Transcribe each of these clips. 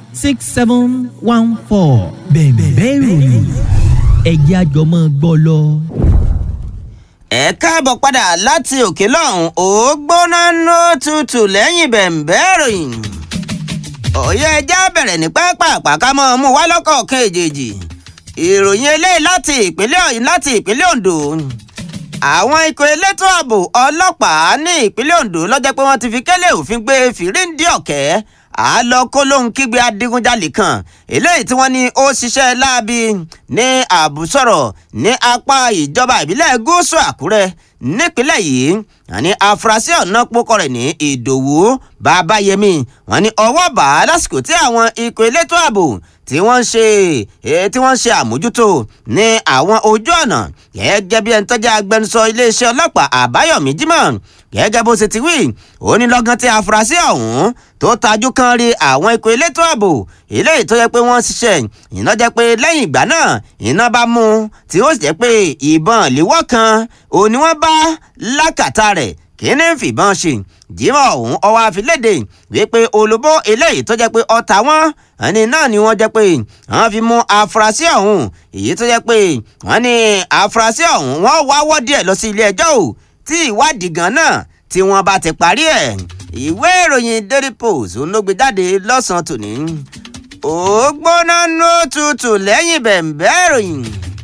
six seven one four bẹ̀ẹ̀bẹ̀ ìròyìn ẹ̀jẹ̀ àjọmọ́ gbọ́ lọ. ẹ káàbọ̀ padà láti òkè lọ́hùn ó gbóná ló tutù lẹ́yìn bẹ̀m̀bẹ́ ìròyìn. òye ẹja bẹ̀rẹ̀ ní pápá ká mọ́ mú wá lọ́kọ̀ọ̀kan èjèèjì. ìròyìn eléyìí láti ìpínlẹ̀ ọ̀yìn láti ìpínlẹ̀ ondo. àwọn ikọ̀ elétò ààbò ọlọ́pàá ní ìpínlẹ̀ ondo lọ́jọ́ pé wọ́n ti fi kélé òfin gbé fìríǹdì ọ̀kẹ́ àlọ́ kó lóhun kígbe adigunjalè kan eléyìí tí wọ́n ní ó ṣiṣẹ́ láabi ní àbúsọ̀rọ̀ ní apá ìjọba ìbílẹ̀ gúúsù àkúrẹ́ nípínlẹ̀ yìí àní afurasí ọ̀nà pokọ rẹ̀ ní ìdòwú babayẹmi wọ́n ní ọwọ́ bá a lásìkò tí àwọn ikọ̀ elétò ààbò tí wọ́n ń ṣe tí wọ́n ń ṣe àmójútó ní àwọn ojú ọ̀nà gẹ́gẹ́ bí ẹni tó jẹ́ agbẹnusọ iléeṣẹ́ ọlọ́pàá àbáyọ̀mí jimoh gẹ́gẹ́ bó ṣe ti wí ó ní lọ́gán tí afurasí ọ̀hún tó tajú kan rí àwọn ikọ̀ elétò ààbò eléyìí tó yẹ pé wọ́n ṣiṣẹ́ iná jẹ́ pé lẹ́yìn ìgbà náà iná bá mú tí ó sì jẹ́ pé ìbọn ìléwọ́ kan òní wọ́n bá lákàtà rẹ̀ kí ní fìbọn ṣe jimoh ọ̀hún ọwọ́ àfilédè wípé olùbó eléyìí tó jẹ́ pé ọ̀tá wọn ẹni náà ni wọ́n jẹ́ pé wọ́n fi mú afurasí ọ̀hún èyí tó jẹ́ pé wọ́n ní afurasí ọ̀hún wọ́n wáwọ́ díẹ̀ lọ sí ilé ẹjọ́ ò tí ìwádìí gan náà tí wọ́n bá ti parí ẹ̀ ìwé ìròyìn daily post olóògbé jáde lọ́sàn-án tòní ó gbóná ló tutù lẹ́yìn bẹ̀m̀bẹ́ ìròyìn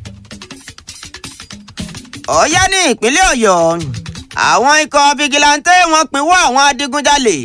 ọ̀yá ní ìpínlẹ̀ ọ̀yọ́ àwọn ikọ̀ fìgìláńtẹ́ wọn pinwọ́ àwọn adigunjalè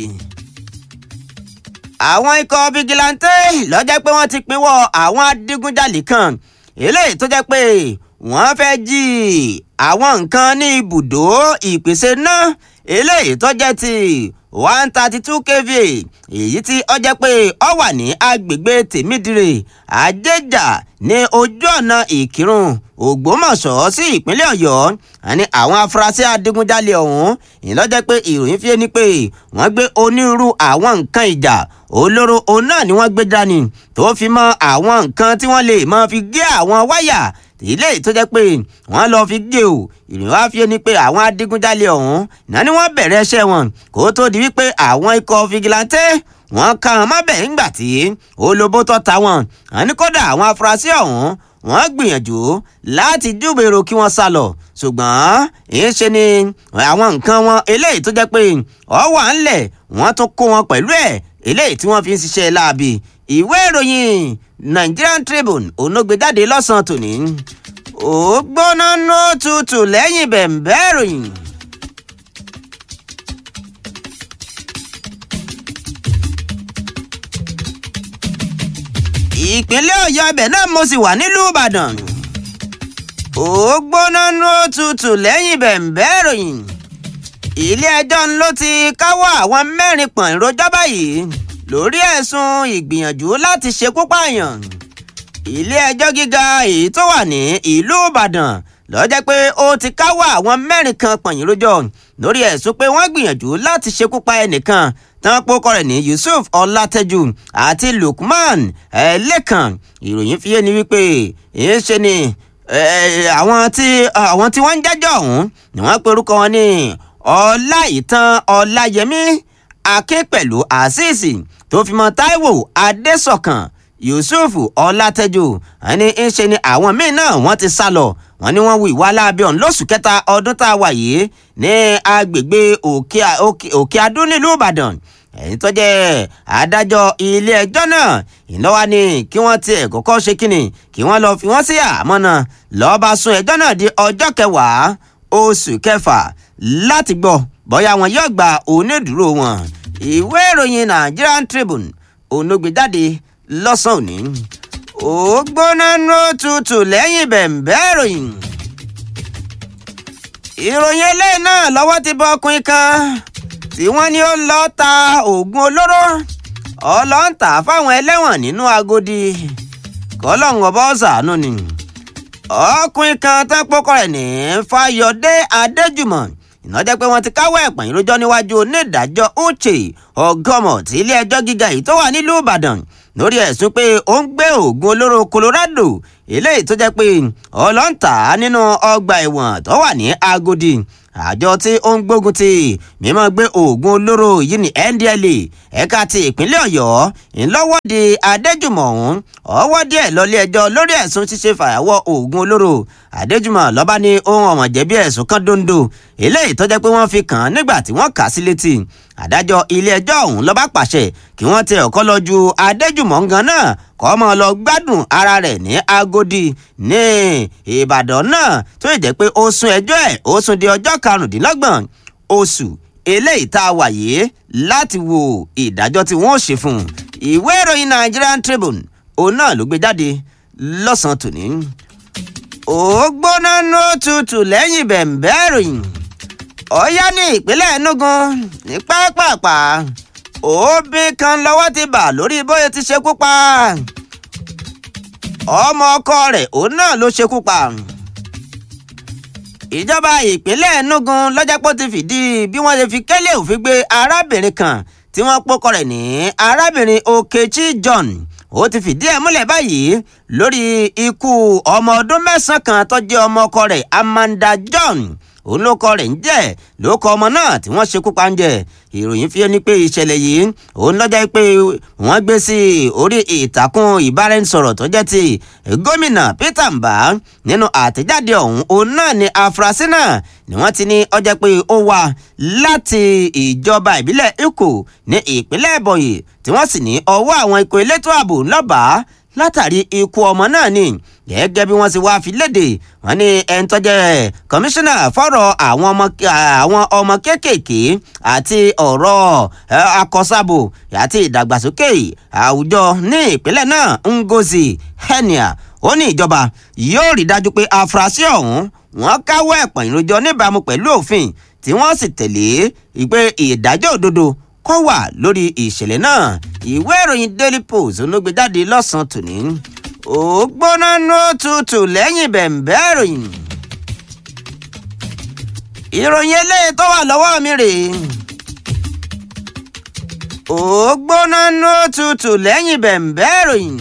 àwọn ikọ̀ fìgìláńtẹ́ lọ́jọ́ pé wọ́n ti pinwọ́ àwọn adigunjalè kan eléyìí tó jẹ́ pé wọ́n fẹ́ jí àwọn nǹkan ní ibùdó ìpèsè náà eléyìí tó jẹ́ ti one thirty two kv èyí tí ó jẹ́ pé ó wà ní agbègbè tèmídìrè àjẹjà ní ojú ọ̀nà ìkírun ògbómọ̀ṣọ́ sí ìpínlẹ̀ ọ̀yọ́ àní àwọn afurasí adigunjalè ọ̀hún ìlọ́jẹ́ pé ìròyìn fi ní pé wọ́n gbé onírúurú àwọn nǹkan ìjà olóró òun náà ni wọ́n gbé dání tó fi mọ́ àwọn nǹkan tí wọ́n lè máa fi gé àwọn wáyà ilé tó jẹ́ pé wọ́n lọ́ọ́ fi gé o ìròyìn wá fi ni pé àwọn adigunjalè ọ̀hún náà ni wọ́n bẹ̀rẹ̀ iṣẹ́ wọn kó tó di wípé àwọn ikọ̀ fìgìláńtẹ́ wọ́n ká wọn mọ́bẹ̀ ńgbà tí olóbó tó ta wọn àní kódà àwọn afurasí ọ̀hún wọ́n gbìyànjú láti júbèrò kí wọ́n sá lọ ṣùgbọ́n ìṣe ni àwọn nǹkan wọn eléyìí tó jẹ́ pé ọ wà ńlẹ̀ wọ́n tún kó wọn pẹ̀lú ẹ̀ eléyìí tí wọ́n fi ń ṣiṣẹ́ láabi ìwé ìròyìn Nigerian Tribune onógbèjáde lọ́sàn-án tòní ó gbóná ló tutù lẹ́yìn bẹ̀m̀bẹ́ ìròyìn. ìpínlẹ̀ ọ̀yọ́ ibẹ̀ náà mo sì wà nílùú ìbàdàn ó gbóná ló tutù lẹ́yìn bẹ̀m̀bẹ́ ìròyìn ilé-ẹjọ́ ló ti káwọ́ àwọn mẹ́rin pọ̀n ìrojọ́ báyìí lórí ẹ̀sùn ìgbìyànjú láti ṣekú pààyàn ilé-ẹjọ́ gíga èyí tó wà ní ìlú ìbàdàn ló jẹ́ pé ó ti káwọ́ àwọn mẹ́rin kan pọ̀n ìrojọ́ lórí ẹ̀sùn pé wọ́n gbìyànjú láti ṣekú pa ẹnìkan tán pókọ rẹ̀ ní yusuf ọlátẹ́jú àti lukman ẹlẹ́kan ìròyìn fi yé ni wípé èyí ṣe ni àwọn tí àwọn tí wọ́n ń jẹ́jọ́ ọ̀hún ni wọ́n pe orúkọ wọn ní ọláìtàn ọláyẹmí akínpẹ̀lú àṣìṣì tó fi mọ́ táíwò adésọ̀kan yusuf ọlátẹ́jú ẹni ń ṣe ni àwọn míín náà wọ́n ti sá lọ wọ́n ní wọ́n hu ìwà láabi ọ̀hún lóṣù kẹta ọdún tá a wà yìí ní agbègbè òkè adó nílùú ìbàdàn ẹ̀yìn tó jẹ́ adájọ́ ilé ẹjọ́ náà ìnáwó ni kí wọ́n tiẹ̀ kọ́kọ́ ṣe kínni kí wọ́n lọ́ọ́ fi wọ́n sí àmọ́ náà lọ́ọ́ bá sún ẹjọ́ náà di ọjọ́ kẹwàá oṣù kẹfà láti gbọ́ bóyá wọn yóò gba onídùúró wọn ìwé ìròyìn Nigerian Tribune onógbèjáde lọ́sàn-án òní ó gbóná ló tutù lẹ́yìn bẹ̀m̀bẹ́ ìròyìn. ìròyìn eléyìí náà lọ́wọ́ ti bọ́ ọkùnrin kan tí wọ́n ní ó lọ ta oògùn olóró ọlọ́ǹtà fáwọn ẹlẹ́wọ̀n nínú Agodi kọ́lọ́hún ọba ọ̀sánú ni. ọkùnrin kan tán pọ́kọ rẹ̀ ní Fáyọ̀dé Adéjùmọ̀ ìnájẹ́ pé wọ́n ti káwọ́ ẹ̀pọ̀n ìrójọ́ níwájú onídàájọ́ Uche Ọgọ́mọ̀ tí ilé ẹjọ́ gíga yìí tó wà nílùú Ìbàdàn lórí ẹ̀sùn pé ó ń gbé oògùn olóró Colorado eléyìí tó jẹ́ pé ọlọ́ǹtà nínú ọgbà ẹ̀wọ̀n tó wà ní Agodi àjọ tí ó ń gbógun ti mímọ́ gbé oògùn olóró yìí ní NDLEA ẹ̀ka ti ìpínlẹ̀ Ọ̀yọ́ ńlọ́wọ́de Adéjùmọ̀ ọ̀hún ọwọ́ díẹ̀ lọ́lé ẹjọ́ lórí ẹ̀sùn ṣíṣe fàyàwọ́ oògùn olóró Adéjùmọ̀ lọ́ba ní ohun ọ̀mọ̀ jẹ̀bi ẹ̀sùn kan dondo eléyìí tó jẹ́ pé wọ́n fi kàn án nígbà tí wọ́n kà á sí létí adájọ́ ilé ẹjọ́ ọ̀hún ló bá pàṣẹ kí wọ́n tẹ ọ̀kọ́ lọ ju Adéjùmọ̀ gan náà kọ́ mọ́ lọ gbádùn ara rẹ̀ ní Agodi ní Ìbàdàn náà tó yẹ jẹ́ pé ó sún ẹjọ́ ẹ̀ ó sún di ọjọ́ karùndínlọ́gbọ̀n oṣù eléyìí tá a wà yìí láti wo ìdájọ́ tí wọ́n ó ṣe fún un ìwé ìròyìn Nigerian Tribune òun náà ló gbé jáde lọ́sàn-án tòní ó gbóná ní òtútù lẹ́yìn bẹ̀m̀bẹ́ ìròyìn ọ̀yá ní ìpínlẹ̀ Enugu ní pápápá òbí kan lọ́wọ́ ti bà lórí bóyá ti ṣekú pa ọmọ ọkọ rẹ̀ òun náà ló ṣekú pa ìjọba ìpínlẹ̀ Enugu lọ́jàpọ̀ ti fìdí bí wọ́n ṣe fi kẹ́lẹ́ òfin gbé arábìnrin kan tí wọ́n pọ́kọ rẹ̀ ní arábìnrin Okechi John ó ti fìdí ẹ̀ múlẹ̀ báyìí lórí ikú ọmọ ọdún mẹ́sàn-án kan tó jẹ́ ọmọ ọkọ rẹ̀ Amanda John òun ló kọ rẹ̀ ń jẹ́ ló kọ ọmọ náà tí wọ́n ṣekú pa ń jẹ ìròyìn fi ẹni pé ìṣẹ̀lẹ̀ yìí òun lọ́jọ́ pé wọ́n gbé sí orí ìtàkùn ìbáraẹnisọ̀rọ̀ tó jẹ́ ti gómìnà Peter Mbah nínú àtẹ̀jáde ọ̀hún òun náà ni afurasí náà ni wọ́n ti ní ọjọ́ pé ó wá láti ìjọba ìbílẹ̀ Ikko ní ìpínlẹ̀ Ebonyi tí wọ́n sì ní ọwọ́ àwọn ikọ̀ elétò ààbò ńlọ́bàá látàrí ikú ọmọ náà ni gẹ́gẹ́ bí wọ́n ti wá fi léde wọ́n ní ẹni tó jẹ́ kọmíṣánná fọ́rọ̀ àwọn ọmọ àwọn ọmọ kéékèèké àti ọ̀rọ̀ akọ́sàbò àti ìdàgbàsókè àwùjọ ní ìpínlẹ̀ náà Ngozi Henia ó ní ìjọba yóò rí dájú pé afurasí ọ̀hún wọ́n káwọ́ ẹ̀pọ̀n ìròjọ níbàámu pẹ̀lú òfin tí wọ́n sì tẹ̀lé ìpè ìdájọ́ òdodo kó wà lórí ìṣẹ̀lẹ̀ náà ìwé ìròyìn Daily Post ló gbé jáde lọ́sàn-án tòní ó gbóná ní òtútù lẹ́yìn bẹ̀m̀bẹ́ ìròyìn. ìròyìn eléyìí tó wà lọ́wọ́ mi rèé. ó gbóná ní òtútù lẹ́yìn bẹ̀m̀bẹ́ ìròyìn.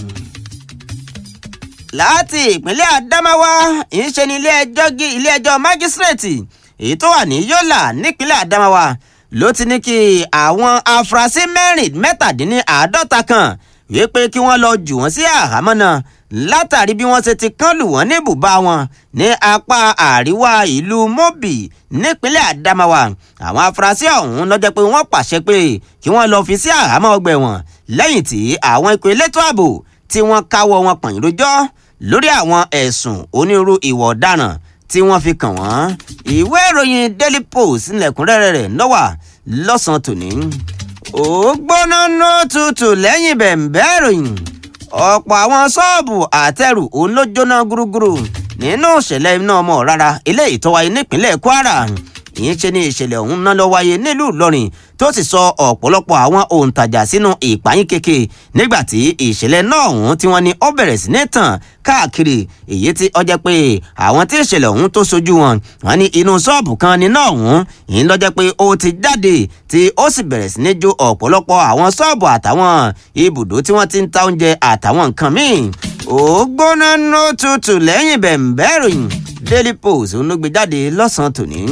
láti ìpínlẹ̀ Adamawa ìṣe ní ilé ẹjọ́ ilé ẹjọ́ májísírèètì èyí tó wà ní Yola nípínlẹ̀ Adamawa ló ti ní kí àwọn afurasí mẹ́rin mẹ́tàdínláàádọ́ta kan wípé kí wọ́n lọ jù wọ́n sí àhámọ́ náà látàrí bí wọ́n ṣe ti kán lù wọ́n ní ibùbá wọn ní apá àríwá ìlú Mobi nípínlẹ̀ Adamawa àwọn afurasí ọ̀hún ló jẹ́ pé wọ́n pàṣẹ pé kí wọ́n lọ fi sí àhámọ́ ọgbà ẹ̀wọ̀n lẹ́yìn tí àwọn ikọ̀ elétò ààbò tí wọ́n káwọ́ wọn pọ̀nyìn lójọ́ lórí àwọn ẹ̀sùn onírú ìwà ọ̀daràn tí wọ́n fi kàn wọ́n ìwé ìròyìn Daily Post ńlẹ̀kúnrẹ́rẹ́ rẹ̀ lọ́wà lọ́sàn-án tòní ó gbóná ní òtútù lẹ́yìn bẹ̀m̀bẹ́ ìròyìn ọ̀pọ̀ àwọn ṣọ́ọ̀bù àtẹrù òun ló jóná gúrúgúrú nínú ìṣẹ̀lẹ̀ iná ọmọ rárá eléyìí tó wáyé nípínlẹ̀ Kwara ìyẹn ṣe ní ìṣẹ̀lẹ̀ ọ̀hún náà lọ wáyé nílùú Ìlọrin tó sì sọ ọ̀pọ̀lọpọ̀ àwọn òǹtajà sínú ìpayín keke nígbà tí ìṣẹ̀lẹ̀ náà ọ̀hún tí wọ́n ní ó bẹ̀rẹ̀ sí ní tàn káàkiri èyí tí ó jẹ́ pé àwọn tí ìṣẹ̀lẹ̀ ọ̀hún tó sojú wọn wọ́n ní inú ṣọ́ọ̀bù kan níná ọ̀hún ìyẹn ló jẹ́ pé ó ti jáde tí ó sì bẹ̀rẹ̀ sí ní jó ọ̀pọ̀lọpọ̀ àwọn ṣọ́ọ̀bù àtàwọn ibùdó tí wọ́n ti ń ta oúnjẹ àtàwọn nǹkan míì ó gbóná nó tutù lẹ́yìn bẹ̀m̀bẹ́ ìròyìn Daily Post ló gbé jáde lọ́sàn-án tòní.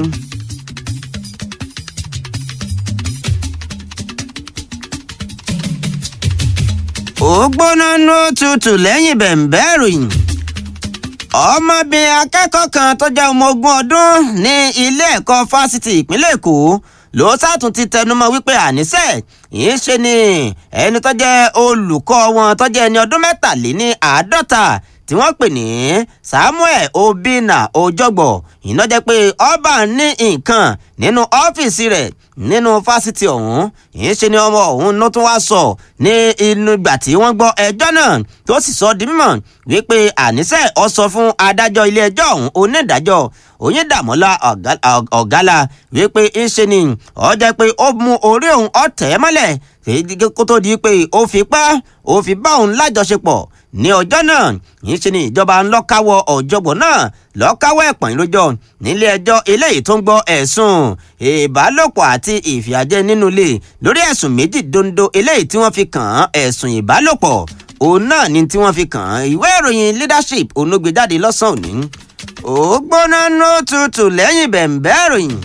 ó gbóná ní òtútù lẹ́yìn bẹ̀m̀bẹ́ ìròyìn. ọmọbìnrin akẹ́kọ̀ọ́ kan tó jẹ́ ọmọ ogún ọdún ní ilé ẹ̀kọ́ fásitì ìpínlẹ̀ èkó ló sátún ti tẹnumọ́ wípé àníṣe yìí ṣe ni ẹni tó jẹ́ olùkọ́ wọn tó jẹ́ ẹni ọdún mẹ́tàléní àádọ́ta tí wọ́n pè ní Samuel Obinna Ojogbo iná jẹ́ pé ọba ní nǹkan nínú ọ́fíìsì rẹ̀ nínú fásitì ọ̀hún yìí ṣe ni ọmọ ọ̀hún ló tún wá sọ ní inú ìgbà tí wọ́n gbọ́ ẹjọ́ náà tó sì sọ di mímọ̀ wípé àníṣe ọ sọ fún adájọ́ ilé ẹjọ́ ọ̀hún onídàájọ́ Oyèdàmọ́lá Ọ̀gálá wípé ńṣe ni ó jẹ́ pé ó mú orí òun ọ̀tẹ̀ mọ́lẹ̀ kó tó di pé ó fi pa ó fi bá òun lájọṣepọ̀ ní ọjọ́ náà yìí ṣe ni ìjọba ń lọ́káwọ́ ọ̀jọ̀gbọ́n náà lọ́káwọ́ ẹ̀pọ̀n lójọ́ nílé ẹjọ́ eléyìí tó ń gbọ́ ẹ̀sùn ìbálòpọ̀ àti ìfìyàjẹ nínú ilé lórí ẹ̀sùn méjì dondo eléyìí tí wọ́n fi kàn án ẹ̀sùn ìbálòpọ̀ òun náà ni tí wọ́n fi kàn án ìwé ìròyìn leadership onógbèjáde lọ́sàn-án òní ó gbóná ní òtútù lẹ́yìn bẹ̀m̀bẹ́ ìròyìn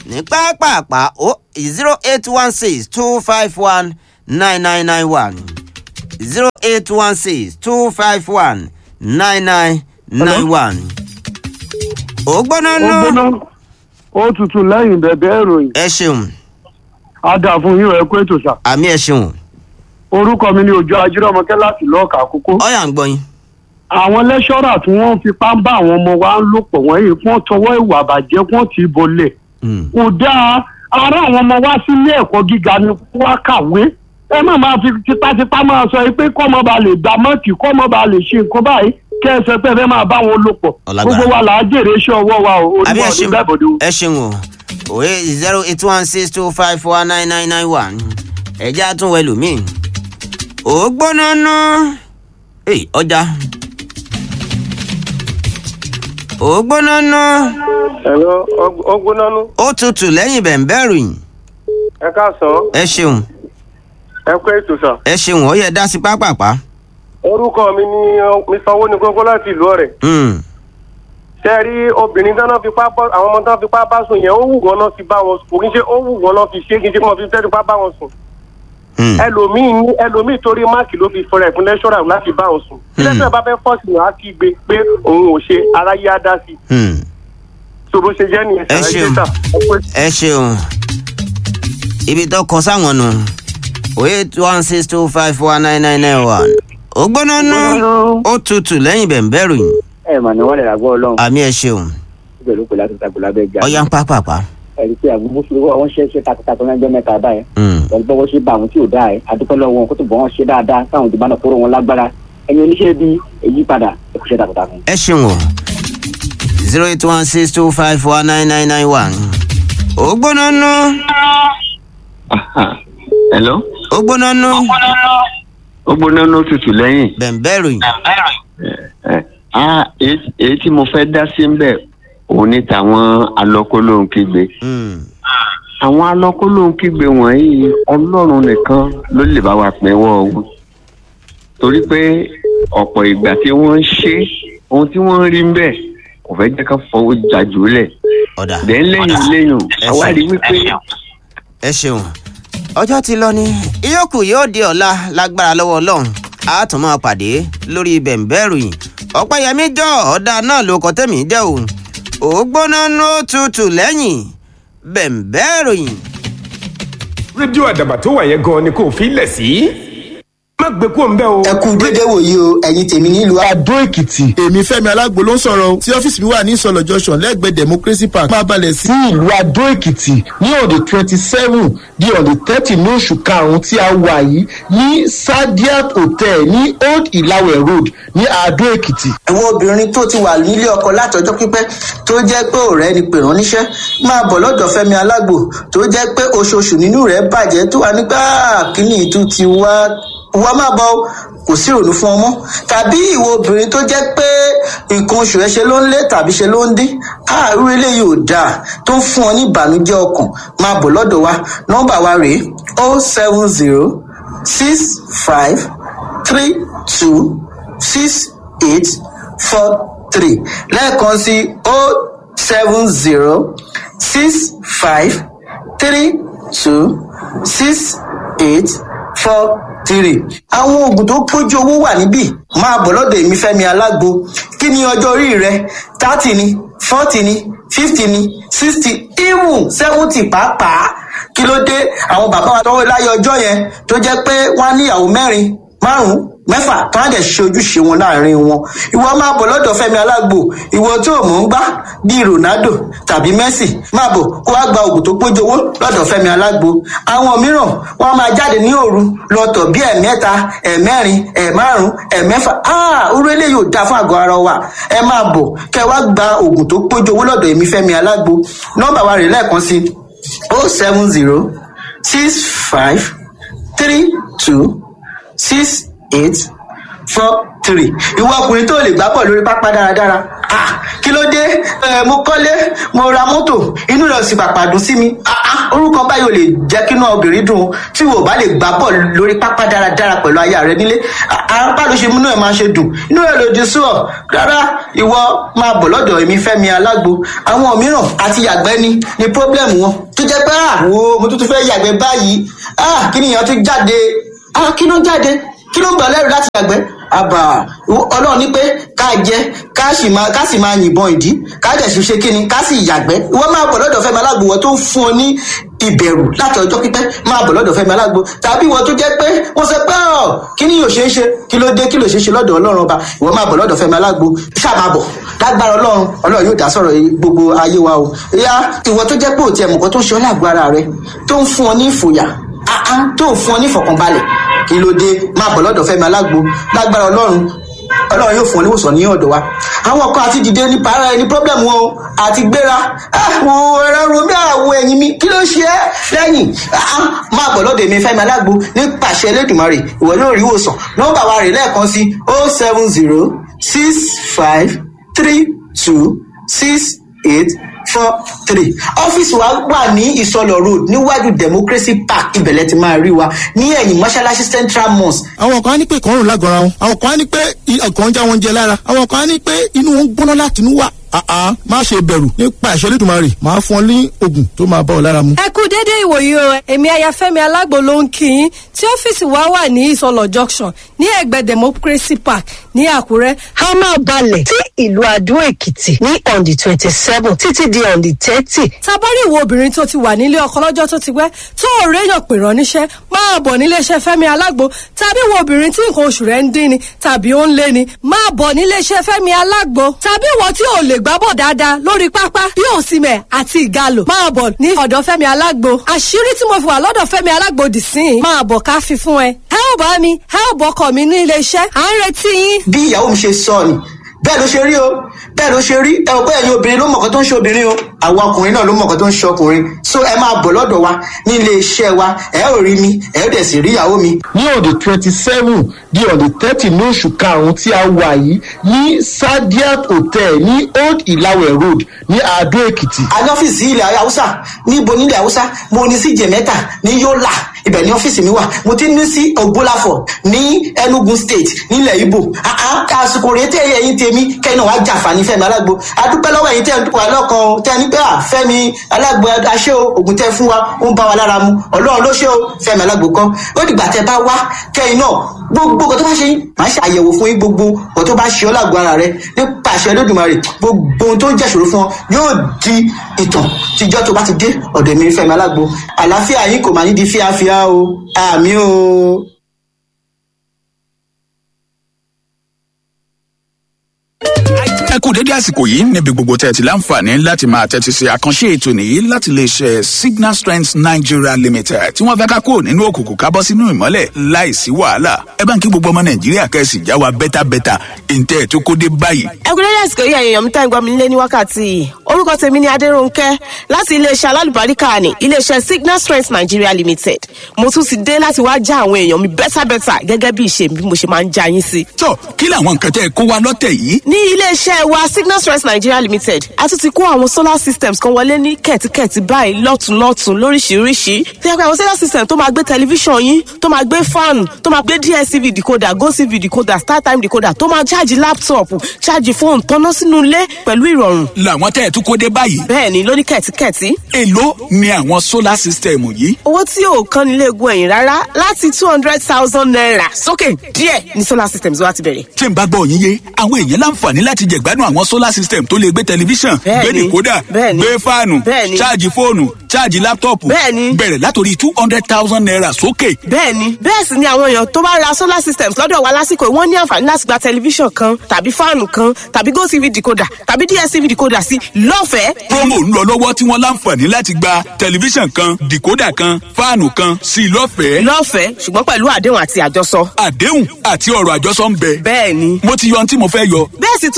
ní pápápá ó zero eight one six two five one nine nine nine one zero eight one six two five one nine nine nine one. ó gbóná ó nú gbóná ó tutù lẹ́yìn bẹ̀bẹ̀ ìròyìn ẹ ṣeun ada fún yín ẹ kó ètò sà àmì ẹ ṣeun orúkọ mi ni òjò ajírọmọkẹ láti lọ́ọ̀kà àkókò ọyà ń gbọ́ yín. àwọn lẹ́ṣọ́rà tí wọ́n fipá ń bá àwọn ọmọ wa ń lò pọ̀ wọ́n yìí wọ́n tọwọ́ ìwà àbàjẹ́ wọ́n ti bolẹ̀ Mm. kò dáa ara àwọn ọmọ wa sí ilé ẹ̀kọ́ gíga ni wọ́n kàwé ẹ má máa fi tipátipá máa sọ pé kọ́mọ ba lè gba mọ́ọ̀kì kọ́mọ ba lè ṣe nǹkan báyìí kẹ́ ẹ sọ pé ẹ fẹ́ máa bá wọn lò pọ̀ Ọlágbára. gbogbo wa là á jèrè iṣẹ́ ọwọ́ wa o àbí onímọ̀ ẹ ọdún ṣeun bẹ́ẹ̀ bọ̀dọ̀ o. ẹ ṣeun o òye zero eight one six two five four nine nine nine one ẹjẹ àtúnwò ẹlòmíì ó gbóná ná èyí ọjà ó gbóná ná ẹ̀rọ ọgbónánú ó tutù lẹ́yìn bẹ̀ǹbẹ̀rù yìí ẹ káàsán ẹ ṣeun ẹ kó ètò sàn. ẹ ṣeun ó yẹ dá sí pápápá orúkọ mi ni uh, mr owó ní gógó láti ìlú ọ̀rẹ́. Mm, ṣe rí obìnrin tán náà fipá bọ́ àwọn ọmọ tán fipá bá sùn yẹn ó wù wọ́n náà fi bá wọn sùn kò kí n ṣe ó wù wọ́n náà fi ṣe kí n ṣe kí wọ́n fi fẹ́ fipá bá wọn sùn. mm, ẹlòmíì ní ẹlòmíì torí máàkì ló fi fọrẹ fún lẹ́ṣọ́rà láti bá wọn sùn. Hmm. lẹ́sẹ̀ bá fẹ́ fọ́ọ̀sì náà á kí gbé pé òun ò ṣe aráyé á dá sí i. mm. so bó ṣe jẹ́ nìyẹn Ẹ ṣàlàyé ṣeun. sà. ẹ kó ètò. ẹ ṣeun ibi tó kọ sáwọn nù òye one six two five four nine nine nine one ó gbóná ná ó tutù lẹ́yìn bẹ̀ǹbẹ̀rù yìí ẹ mà ní wọn lè ràgbọ́ ọlọ́run àmì ẹ ṣeun síbẹ̀ ló pè láti tàgbọ́ lábẹ́ ìjà ọyá ń pápápá. ẹ̀rí pé àwọn mùsùlùmí wọn ṣe é ṣe takuntakun lẹ́jọ́ mẹ́ta báyìí Mm. pẹ̀lú bọ́wọ́ ṣe bá àwọn tí ò dáa ẹ̀ adúpẹ́ lọ́wọ́ wọn kó tó bọ́ wọn ṣe dáadáa káwọn ìdìbò náà kóró wọn lágbára ẹ̀yin oníṣẹ́ bí èyí padà ẹ kò ṣe takuntakun. ẹ ṣeun o zero eight one six two five four nine nine nine one ó gbóná ná hello ó gbóná ná ó gbóná ló tutù lẹ́yìn bẹ̀ǹbẹ̀rù yìí ẹ ah èyí èyí tí mo fẹ́ dá sí ń bẹ̀ òun ní tàwọn alọ́kólóhùn kígbe Mm. àwọn alọ́kólóhùn kígbe wọ̀nyí ọlọ́run nìkan ló lè bá wa pínwọ́ wọn torí pé ọ̀pọ̀ ìgbà tí wọ́n ń ṣe ohun tí wọ́n ń rí ń bẹ̀ kò fẹ́ jẹ́ ká fọwọ́ jàjù lẹ̀ ọ̀dà dẹ́n lẹ́yìn lẹ́yìn Ẹ àwa ṣeun. rí wípé ẹ ṣeun ọjọ́ ti lọ ni ìyókù yóò di ọ̀la lágbára lọ́wọ́ ọlọ́run a tún máa pàdé lórí bẹ̀ǹbẹ̀rù yìí ọ̀pẹ́yẹmí jọ ọ̀dà náà ló kọ́ tẹ̀mí jẹ́ o ó gbóná ná ó tutù lẹ́yìn bẹ̀ǹbẹ̀rù yìí. rédíò àdàbà tó wà yẹn gan ni kò fi lẹ̀ sí. má gbé kúrò ń bẹ́ o. ẹ kú dédé wòye o ẹ̀yin tèmi nílùú Adó Èkìtì. Èmi Fẹ́mi Alágbo ló ń sọ̀rọ̀ o. Tí ọ́fíìsì mi wà ní Ìsọ̀lọ̀ Junction lẹ́gbẹ̀ẹ́ Democracy Park. Máa balẹ̀ sí ìlú Adó Èkìtì ní on the twenty seven di on the thirty ní oṣù karùn-ún tí a wà yìí ní Sadiat Hotel ní Old Ìlàwẹ̀ Road ní Adó Èkìtì. àwọn obìnrin tó ti wà nílé ọkọ látọjọ́ pípẹ́ tó jẹ́ pé ọ̀rẹ́ ni pè rán níṣẹ́ máa bọ̀ lọ́dọ̀ Fẹ́mi Alágbo tó jẹ́ pé oṣooṣù nínú rẹ̀ bàjẹ́ tó wà nígbà kíní ìtú ti wá wá má bọ̀ o, kò sí ìrònú fún ọmọ tàbí ìwọ obìnrin tó jẹ́ pé nǹkan oṣù rẹ̀ ṣe ló ń lé tàbí ṣe ló ń dín àárú eléyìí ò dáa tó ń fún ọ ní ìbànújẹ́ ọkàn máa bọ̀ lọ́dọ̀ wa nọ́mbà wa rèé o seven zero six five three two six eight four three lẹ́ẹ̀kan sí o seven zero six five three two six eight four three. àwọn oògùn tó pójú owó wà níbí máa bọ̀ lọ́dọ̀ èmi fẹ́mi alágbo kí ni ọjọ́ orí rẹ thirty ni forty ni fifty ni sixty even seventy pàápàá kí ló dé àwọn bàbá wa tọwọ́ láyé ọjọ́ yẹn tó jẹ́ pé wọ́n á níyàwó mẹ́rin márùn-ún mẹ́fà tó á dẹ̀ ṣe ojúṣe wọn láàrin wọn ìwọ máa bọ̀ lọ́dọ̀ fẹ́mi alágbo ìwọ tó o mọ̀ ń gbá bíi ronaldo tàbí messi máa bọ̀ kó wá gba oògùn tó pójú owó lọ́dọ̀ fẹ́mi alágbo àwọn mìíràn wọ́n á máa jáde ní òru lọ́tọ̀ bíi ẹ̀mẹ́ta ẹ̀mẹ́rin ẹ̀márùn ẹ̀mẹ́fà áà orú eléyìí ò dáa fún àgọ́ ara wa ẹ máa bọ̀ kẹ́ wá gba oògùn tó pójú owó lọ́dọ̀ èmi fẹ́mi alágbo nọ́mbà wa rè lẹ́ẹ̀kan sí o seven zero six five three two six eight four three ìwọ ọkùnrin tó lè gbá pọ̀ lórí pápá dáradára ah kí ló ló dé ẹ mo kọ́lé mo ra mọ́tò inú rẹ̀ sì pàpà dùn sí mi Ah, ah, orúkọ báyìí ò lè jẹ́ kí inú obìnrin dùn o. tí wò bá lè gbá bọ̀ lórí pápá dáradára pẹ̀lú aya rẹ nílé apá ló ṣe múnú ẹ̀ máa ṣe dùn inú rẹ̀ lòdì sí ọ rárá ìwọ máa bọ̀ lọ́dọ̀ èmi fẹ́mi alágbo àwọn mìíràn àti yàgbẹ́ ni ni pọ́blẹ́mù wọn tó jẹ́ pé àwo mo tún tún fẹ́ yàgbẹ́ báyìí ah kí nìyẹn tún jáde ah kí ló ń jáde kí ló ń gbà lẹ́rù láti yàgbẹ́ àbà ọlọ́run ní pé ká jẹ ká sì máa ká sì máa yìnbọn ìdí ká dẹ̀ sì ṣe kí ni ká sì yàgbẹ́ ìwọ máa bọ̀ lọ́dọ̀ fẹ́mi alágbo wọ́n tó ń fún ọ ní ìbẹ̀rù láti ọjọ́ pípẹ́ máa bọ̀ lọ́dọ̀ fẹ́mi alágbo tàbí ìwọ tó jẹ́ pé wọ́n sọ pé ọ̀ kí ni yóò ṣe é ṣe kí ló dé kí ló ṣe é ṣe lọ́dọ̀ ọlọ́run ọba ìwọ máa bọ̀ lọ́dọ̀ fẹ́mi alágbo ṣáà máa bọ̀ lágbára ọlọ́run ọlọ́run yóò dá sọ̀rọ̀ gbogbo ayé wa o ìyá ìwọ tó jẹ́ pé òtí ẹ̀mùkọ́ tó ń ṣe ọ́ lágbo ara rẹ tó ń fún ọ ní ìfòyà áá tó ń fún ọ ní ìfọ̀kànbalẹ̀ kí ló dé máa bọ̀ lọ́dọ̀ fẹ́mi alágbo lágbára ọlọ́run ọlọ́run yóò fún ọ níwòsàn ní ọ̀dọ̀ wa àwọn kan àti dìde ní para ẹni pọ́blẹ́mù wọn o àti gbéra àwọn ẹ̀rọ romi àwọ̀ ẹ̀yìn mi kí ló ṣe é lẹ́yìn máa bọ̀ lọ́dọ̀ èmi fẹ́mi alágbo ní pàṣẹ elédùnmarè ìwọ yóò rí ìwòsàn nọ́mbà wa rè lẹ́ẹ̀kan sí o seven zero six five three two six eight four three ọ́fíìsì wa wà ní ìsọlọ road níwájú democracy park ibẹ̀lẹ̀ ti máa rí wa ní ẹ̀yìn mọ́ṣáláṣí central mosque. àwọn kan á ní pé ìkọrùn lágọ̀ọ́ra wọn àwọn kan á ní pé ọkàn ń já wọn jẹ lára àwọn kan á ní pé inú wọn ń gbóná láti inú wà àá má ṣe bẹ̀rù nípa ìṣẹ́lẹ̀ tó máa rè máa fún ọ ní oògùn tó máa bá ọ lára mu. ẹ kú dédé ìwòyí o èmi ayafẹ́mi alágbo ló ń kí yín tí ọ́fíìsì wa wà ní ìsọlọ junction ní ẹ̀gbẹ́ democracy park ní àkúrẹ́. a máa balẹ̀ sí ìlú adó èkìtì ní on the twenty seven títí di on the thirty. tabari ìwo obìnrin tó ti wà nílé ọkọ lọ́jọ́ tó ti pẹ́ tó ò réyàn pè rán níṣẹ́ máa bọ̀ níléeṣẹ́ fẹ́mi alágbo tàbí ìwo obìnrin tí nǹkan oṣù rẹ̀ ń dín ni tàbí ó ń lé ni máa bọ̀ níléeṣẹ́ fẹ́mi alágbo tàbí ìwọ tí ò lè gbábọ̀ dáadáa lórí pápá bí òsìmẹ̀ àti ìgalò máa bọ̀ ní ọ̀dọ̀ fẹ́mi alágbo àṣírí tí mo fi wà lọ́dọ̀ fẹ́mi alágbo dì sí i máa bọ̀ ká fi fún ẹ. ẹ ò bá mi ẹ ò bọkọ mi ní iléeṣẹ́ à ń retí yín. bí ìyàwó mi ṣe sọ ni bẹ́ẹ̀ ló ṣe rí o bẹ́ẹ̀ ló ṣe rí ẹ ò bẹ́ẹ̀ ni obìnrin ló mọ̀kàn tó ń ṣe obìnrin o àwọn ọkùnrin náà ló mọ̀kàn tó ń ṣe ọkùnrin so ẹ máa bọ̀ lọ́dọ̀ wa ní ilé iṣẹ́ wa ẹ ò rí mi ẹ ò dẹ̀ sì rí ìyàwó mi. ní on the twenty seven di on the thirty ní oṣù karùn-ún tí a wà yìí ní sadiat hotel ní old ilawe road ní adó èkìtì. a ní ọ́fíìsì ilẹ̀ haúsá níbo nílẹ̀ haúsá mo ní sí jẹ̀mẹ́ta ní yọ́là ibẹ̀ ní ọ́fíìsì mi wà mo ti ní sí ògbólàfọ̀ ní enugu state nílẹ̀ ibo àsìkò rèé tẹ́ ẹ̀yìn tèmi kẹ́yìn náà wá jàǹfààní fẹ́mi alágbo adúpẹ́ lọ́wọ́ ẹ̀yìn tẹ́ ẹ̀ wà lọ́kàn tẹ́ ẹ ní pé à fẹ́mi alágbo aṣẹ́ o ògùn tẹ́ fún wa ó ń bá wa lára mu ọlọ́run ló ṣe o fẹ́mi alágbo kan ó dìgbà tẹ́ bá wá kẹ́yìn náà gbogbo nǹkan tó bá ṣe yín màá ṣe àyẹ̀wò fún yín gbogbo nǹkan tó bá ṣe ọ́ lágbo ara rẹ nípa àṣẹ lódùmarè gbogbo ohun tó ń jẹ́ṣòro fún ọ yóò di ìtàn tíjọ́ tó bá ti dé ọ̀dọ̀ mi fẹ́mi alágbo àlàáfíà yín kò máa ní di fíafíà o àmì o. ẹ kú dédé àsìkò yìí níbi gbogbo tẹ́ ẹ ti láǹfààní láti máa tẹ́tí sí àkànṣe ètò nìyí láti lè ṣe signal strength nigeria limited tí wọ́n fẹ́ ká kúrò nínú òkùnkùn ká bọ́ sínú ìmọ́lẹ̀ láìsí wàhálà ẹ bá ń kí gbogbo ọmọ nàìjíríà kẹ́sì já wa bẹ́tàbẹ́tà ìǹtẹ́ ẹ̀ tó kó dé báyìí. ẹ kú dédé àsìkò yìí ẹ̀yàn mi tá ìgbà mi lé ní wákàtí yìí orúkọ tèmi ni adéròǹkẹ́ láti iléeṣẹ́ alálùbáríkà ní iléeṣẹ́ signal strength nigeria limited mo tún ti dé láti wá já àwọn èèyàn mi bẹ́tàbẹ́tà gẹ́gẹ́ bí ìṣe bí mo ṣe máa ń já yín sí. tó kí làwọn nǹkan tẹ́ ẹ kó wa lọ́tẹ̀ yìí. ní iléeṣẹ́ wa signal strength nigeria limited a tún ti kó àwọn solar systems kan wọlé ní kẹ̀tíkẹ̀tí báyìí lọ́tùnlọ́tùn lóríṣiríṣi tí a pé àwọn solar system tó máa gbé tẹlifíṣàn yín tó máa gbé fan tó máa gbé dstv decoder gotv decoder startime decoder tó máa ṣáàjì laptop ṣáàjì fóònù tọ́ná sínú ilé pẹ̀lú ìrọ̀rùn. làwọn tẹ́ ẹ tún kó dé báyìí. bẹ́ẹ̀ni lóní kẹ̀tíkẹ̀tí. èló ni àwọn solar system yìí. owó tí ò kan nílé egun ẹ̀yìn rárá láti two hundred thousand naira sókè díẹ̀ ní solar systems wa ti bẹ̀rẹ̀. tí n bá gbọ́ yín yé àwọn èèyàn láǹfààní láti jẹ̀gbádùn àwọn solar system tó lè gbé tẹlifíṣàn gbé dìkódà gbé fáànù ṣáàjì fóònù ṣáàjì láptọ̀pù bẹ̀rẹ̀ látòrí two hundred thousand naira sókè. bẹ́ẹ̀ni bẹ́ẹ̀ sì ni àwọn èèyàn tó bá ra solar systems lọ́dọ̀ wa lásìkò wọ́n ní àǹfààní láti gba tẹlifíṣàn kan tàbí fáànù kan tàbí gotv decoder tàbí dstv decoder sí lọ́fẹ̀ẹ́. promo ń lọ lọ́wọ́ tí wọ́n láǹfààní láti gba tẹlifíṣàn kan dìkódà kan fáànù kan sí lọ́fẹ̀ẹ́. lọ́fẹ̀ẹ́ ṣùgbọ́n pẹ̀lú àdéhùn àti àjọsọ. àdéhùn àti ọ̀rọ̀ àjọsọ ń bẹ. bẹ́ẹ̀ni. mo ti yọ ohun tí mo fẹ́ yọ. bẹ́ẹ̀ sì tún ni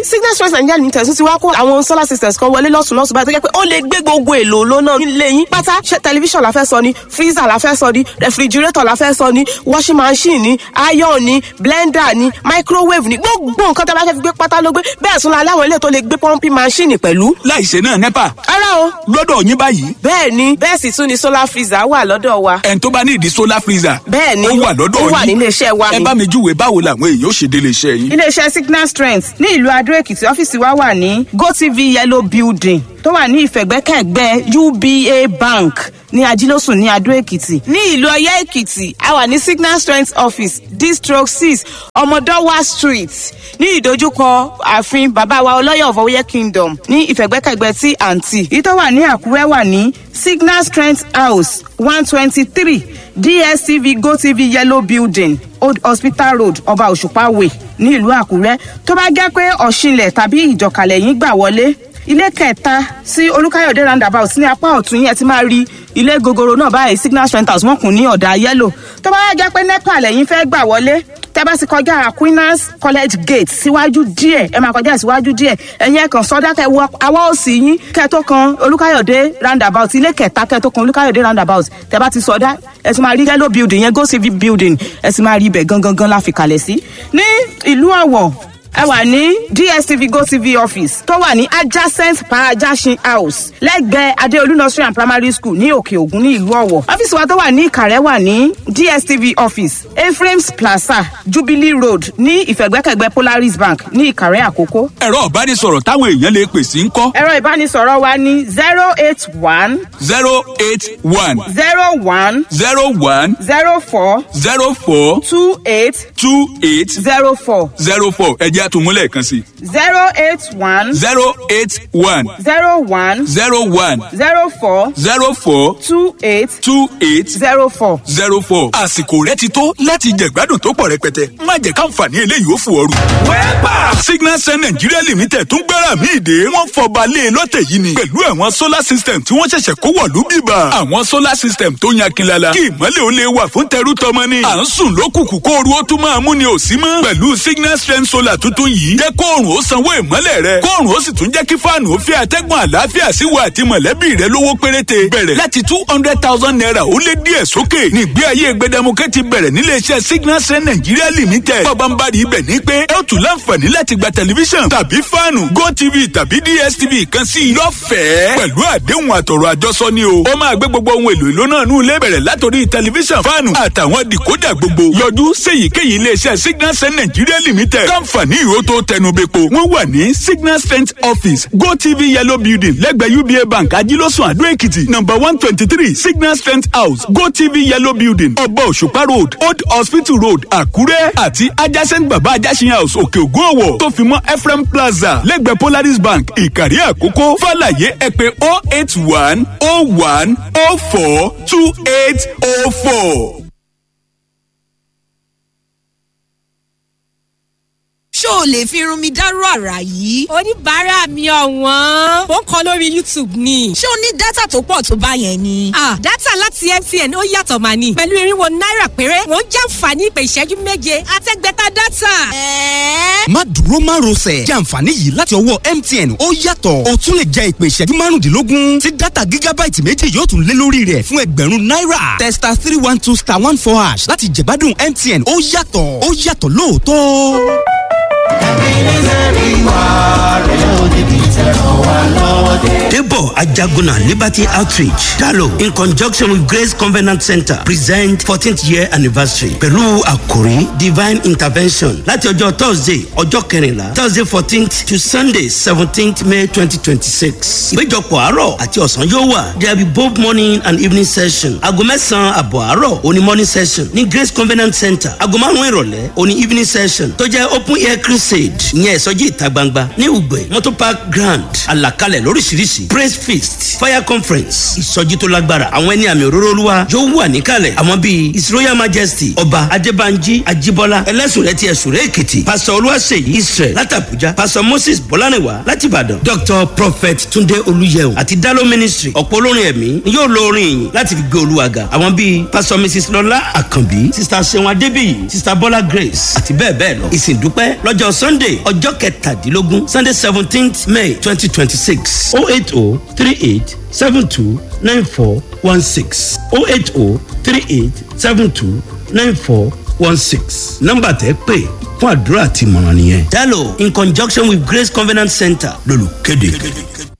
signal stress nigeria limited tún ti wá kó àwọn solar systems kan wọlé lọ́sùn lọ́sùn báyìí tó jẹ́ pé ó lè gbé gbogbo èlò lónà nílé yín pátá ṣe tẹlifíṣàn la fẹ́ sọ ni freezer la fẹ́ sọ ni refrigerator la fẹ́ sọ ni washing machine ni iron ni blender ni microwave ni gbogbo nǹkan tó bá fẹ́ fi gbé pátá ló gbé bẹ́ẹ̀ sún la láwọn ilé tó lè gbé pumping machine pẹ̀lú. láìsè náà nepa. ara o. lọ́dọ̀ yín báyìí. bẹ́ẹ̀ ni bẹ́ẹ̀ sì tún ni solar freezer wà lọ́dọ̀ wa. ẹn tó bá ní ìdí solar freezer. bẹ́ẹ̀ ni ó wà lọ́dọ̀ yín ó wà nílé iṣẹ́ wa ẹ ni. bá mi júwe báwo làwọn èèyàn ó ṣe délé iṣẹ́ yín. iléeṣẹ́ signal strength ní ìlú adó èkìtì ọ́fíìsì wa wà ní gotv yellow building tó wà ní ìfẹ̀gbẹ́kẹ̀gbẹ́ uba bank ní ajílósùn ní adó èkìtì ní ìlú ọyẹ́ èkìtì a wà ní signal strength office district six ọmọdọ́wà street ní ìdojúkọ ààfin bàbá wa ọlọ́yọ̀ of ọyẹ́ kingdom ní ìfẹ̀gbẹ́kẹ̀gbẹ́ tí àǹtí èyí tó wà ní àkúrẹ́ wà ní signal strength house one twenty three dstv gotv yellow building old hospital road ọba òṣùpá way ní ìlú àkúrẹ́ tó bá jẹ́ pé ọ̀ṣinlẹ̀ tàbí ìjọkàlẹ̀ yín gbà wọlé ilé kẹta sí olùkàyọ̀dé roundabout ní apá ọ̀tún yẹn ti máa rí ilé gogoro náà báyìí signal strength house wọn kùn ní ọ̀dà yẹ́lò tó bá jẹ́ pé nepa lẹ́yìn fẹ́ gbà wọlé tẹ́ bá ti kọjá aquinas college gate síwájú díẹ̀ ẹ máa kọjá síwájú díẹ̀ ẹ̀yin ẹ̀ kàn sọ́dá kẹ́ wọ awọ́ òsì yín kẹ́ tó kan olùkàyọ̀dé roundabout ilé kẹta kẹ́ tó kan olùkàyọ̀dé roundabout tẹ́ bá ti sọdá ẹ ti máa rí yellow building yẹn go civic building ẹ ti máa rí ibẹ̀ gangan gan la fi kalẹ̀ sí ní ìlú ọ̀wọ̀ ẹ wà ní dstv gotv office tó wà ní adjacent parajasin house lẹ́gbẹ̀ẹ́ adeolu nursery and primary school ní òkè ògùn ní ìlú ọ̀wọ̀ ọ́fíìsì wa tó wà ní ìkàrẹ́ wà ní dstv office ephraim's plaza jubilee road ní ìfẹ̀gbẹ́kẹ̀gbẹ́ polaris bank ní ìkàrẹ́ àkókò. ẹ̀rọ ìbánisọ̀rọ̀ táwọn èèyàn lè pè sí ń kọ́. ẹ̀rọ ìbánisọ̀rọ̀ wa ní zero eight one zero eight one zero one zero one zero four zero four two eight two eight zero four zero four ẹ̀jẹ̀ àtúmúlẹ̀ kan sí. zero eight one zero eight one zero one zero one zero four zero four two eight two eight zero four. zero four. àsìkò rẹ ti tó láti jẹ̀gbádùn tó pọ̀ rẹpẹtẹ má jẹ́ káǹfààní eléyìí ó fò ooru. wẹ́pà signal sun nigeria limited tún gbára mi ìdè wọ́n fọba lé e lọ́tẹ̀ yìí ni pẹ̀lú àwọn solar system tí wọ́n ṣẹ̀ṣẹ̀ kó wọ̀lú bíbà. àwọn solar system tó yan kinlala kí ìmọ̀lẹ̀ ó lè wà fún tẹrú tọmọ ni. à ń sùn lókùkù kó ooru ó tún máa mú ni ò sí mọ́. pẹ̀lú signal strength solar tuntun yìí jẹ́ kóòrùn ó sanwó ìmọ̀lẹ̀ rẹ kóòrùn ó sì tún jẹ́ kí fáànù ó fi àtẹ́gùn àlàáfíà sí wa àti mọ̀lẹ́bí rẹ lówó péréte bẹ̀rẹ̀ láti two hundred thousand naira ó lé díẹ̀ sókè nígbé ayé gbẹdẹmukẹ́ ti bẹ̀rẹ̀ níléeṣẹ́ signal strength nigeria limited pabambari ibẹ̀ ní pé ẹ ó tún láǹfààní láti gba tẹlifíṣàn tàbí fáànù gotv tàbí dstv kan sí i lọ́fẹ̀ẹ́ pẹ̀lú àdéhùn àtọ̀rọ̀ àjọsọ ni o ó máa gbé gbogbo ohun èlò ìlú náà nù ilé bẹ̀rẹ̀ látòrí tẹlifíṣàn fáànù àtàwọn dìkódà gbogbo yọjú séyìíkéyìí iléeṣẹ́ signal strength nigeria limited káǹfààní ìró tó tẹnubẹ́po wọ́n wà ní signal strength office gotv yellow building lẹ́gbẹ̀ẹ́ uba bank ajílọ́sùn àdó èkìtì number one twenty three signal strength house gotv yellow building ọba òṣùpá road old hospital road àkúrẹ́ àti adjacent baba ajásin house òkè ògùn ọ̀wọ̀ tó fi mọ́ ephraim plaza lẹ́gbẹ̀ẹ́ polaris bank ìkàrí àkókò fàlàyé ẹ pé oh eight one oh one oh four two eight oh four. ṣó o lè fi irun mi dárú àrà yìí. oníbàárà mi ọ̀wọ́n ó ń kọ lórí youtube ni. ṣé o ní dátà tó pọ̀ tó bá yẹn ni. ah dátà láti mtn ó yàtọ̀ mà ní. pẹ̀lú irinwó náírà péré wọ́n jàǹfààní ìpè ìṣẹ́jú méje àtẹ́gbẹ́ta dátà. ẹ̀ẹ́. má dúró má rọsẹ̀ jẹ́ àǹfààní yìí láti ọwọ́ mtn ó yàtọ̀ o tún lè jẹ ìpè ìṣẹ́jú márùndínlógún tí dátà gígábáìtì méjì yóò tún lé lórí rẹ̀ fún ẹgbẹ̀rún náírà testa three one two star one four hash láti jẹ̀gbádùn mtn ó yàtọ̀ ó yàtọ̀ lóòótọ́. Debo Ajaguna Liberty Outreach Dalo in conjunction with Grace Covenant Center present 14th year anniversary pẹ̀lú àkòrí divine intervention láti ọjọ́ Thursday ọjọ́ kẹrìnlá Thursday fourteenth to Sunday seventeenth May twenty twenty six. Ìpéjọpọ̀ àárọ̀ àti ọ̀sán yóò wà. There will be both morning and evening session. Aago mẹ́sàn-án àbọ̀ àárọ̀ òní morning session ní Grace Covenant Center. Aago márùn-ún ìrọ̀lẹ́ òní evening session tó jẹ́ open air crusade ìyẹn ìsọjí ìta gbangba ní Ugbe Motor Park Grand àlàkalẹ̀ lóríṣiríṣi praise feast fire conference ìsọjí tó lágbára àwọn ẹni àmì òróró olúwa yóò wà níkàlẹ̀ àwọn bíi his royal majesty ọba adébánjí ajíbọ́lá ẹlẹ́sùnrẹ́ ti ẹ̀sùnrẹ́ èkìtì pastor olúwaṣeyí israel láti abuja pastor moses bọ́lánìwá láti ìbàdàn doctor prophet túndé olúyẹ̀wò àti dalo ministry ọ̀pọ̀ olórin ẹ̀mí ni yóò lo orin ìyìn láti fi gbé olúwa ga àwọn bíi pastor mrs lọlá àkànbí sister seun adébíyì sister bọ́lá grace àti bẹ́ẹ̀ bẹ́ẹ̀ lọ ìsìn dúpẹ́ lọ́jọ́ lọ́jọ́ sunday ọjọ́ kẹtàdínlógún sunday seventeenth may twenty twenty six oh eight oh three eight seven two nine four one six oh eight oh three eight seven two nine four one six nọ́mbà tẹ́ pè fún àdúrà àti ìmọ̀ràn nìyẹn. dalo in conjunction with grace covenant center lolùkéde.